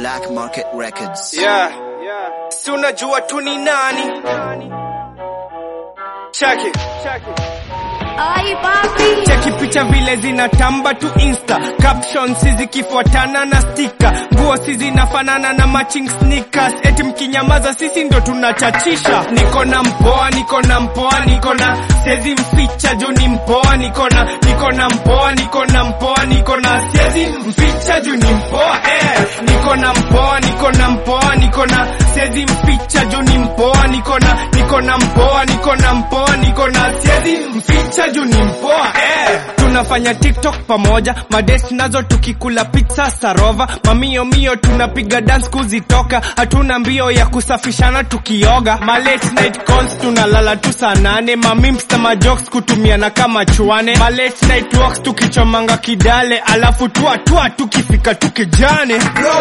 Black Market Records. Yeah. Si unajua tu ni nani? Check it. Ay, papi. Cheki picha vile zinatamba tu insta captions zikifuatana na stika nguo si zinafanana na matching sneakers eti mkinyamaza sisi ndo tunachachisha niko na mpoa niko na mpoa niko na siezi mficha juu ni mpoa niko na niko na mpoa niko na mpoa niko na siezi mficha juu ni mpoa eh niko na mpoa niko na mpoa niko na siezi mficha juu ni mpoa niko na niko na mpoa niko na mpoa niko na siezi mficha juu ni mpoa eh tunafanya tiktok pamoja madest nazo tukikula pizza sarova mamio mio tunapiga dance kuzitoka hatuna mbio ya kusafishana tukioga ma late night calls tunalala tu saa nane mamims na majokes kutumiana kama chwane ma late night walks tukichomanga kidale alafu tua tua tukifika tukijane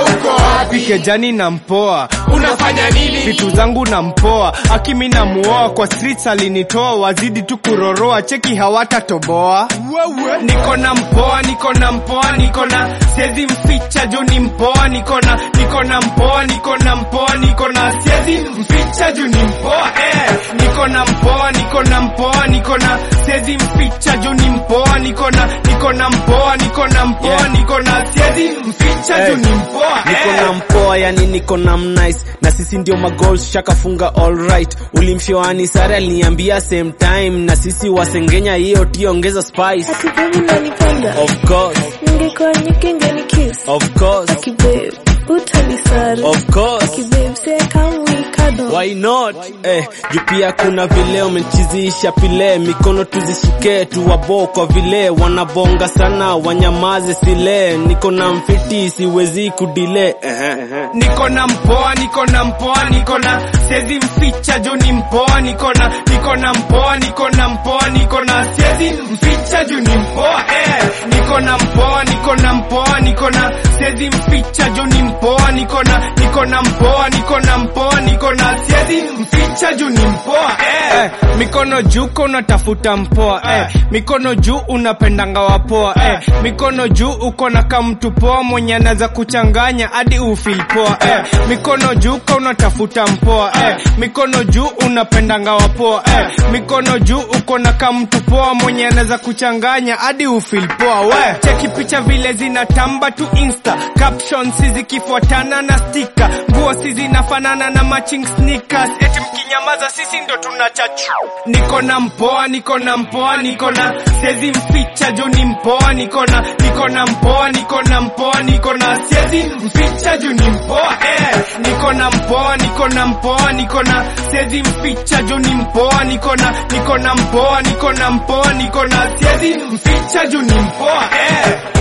pikejani na mpoa unafanya nini vitu zangu na mpoa akimi na muoa kwa streets alinitoa wazidi tu kuroroa cheki hawatatoboa niko na mpoa niko na mpoa niko na siezi mficha juu ni mpoa niko na niko na mpoa niko na mpoa niko na siezi mficha juu ni mpoa eh niko na mpoa niko na mpoa niko na siezi mficha juu ni mpoa niko na niko na mpoa niko na mpoa Yeah. niko na siezi mficha Hey. juu ni mpoa niko na eh mpoa yani niko na mnice na sisi ndio magoals shakafunga alright ulimshoani sare aliniambia same time na sisi wasengenya hiyo tiongeza spice Ati baby unanipenda. of course Ningekuwa nyike ngeni kiss. of course Aki babe, utanisari. of course Aki babe, say come we cuddle. Why not? Eh, juu pia kuna vile umechizisha pile, mikono tuzishike tuwabo kwa vile wanabonga sana, wanyamaze sile, niko na mfiti siwezi kudile. Eh, niko na mpoa niko na mpoa niko na siezi mficha juu ni mpoa niko na niko na mpoa niko na mpoa niko na siezi mficha juu ni mpoa eh niko na mpoa niko na mpoa niko na siezi mficha juu ni mpoa niko na niko na mpoa niko na mpoa niko na siezi mficha juu ni mpoa eh, eh mikono juu kwa unatafuta mpoa eh mikono juu unapendanga wapoa eh mikono juu uko na kamtu poa mwenye anaweza kuchanganya hadi ufil poa eh mikono juu kwa unatafuta mpoa eh mikono juu unapendanga wapoa eh mikono juu uko na kamtu poa mwenye anaweza kuchanganya hadi ufil poa we cheki picha vile zinatamba tu insta captions zikifuatana na stika nguo si zinafanana na matching sneakers eti mkinyamaza sisi ndo tunachachu niko na mpoa niko na mpoa niko na siezi mficha juu ni mpoa niko na niko na mpoa niko na mpoa niko na siezi mficha juu ni mpoa eh niko na mpoa niko na mpoa niko na siezi mficha juu ni mpoa niko na niko na mpoa niko na mpoa niko na siezi mficha juu ni mpoa eh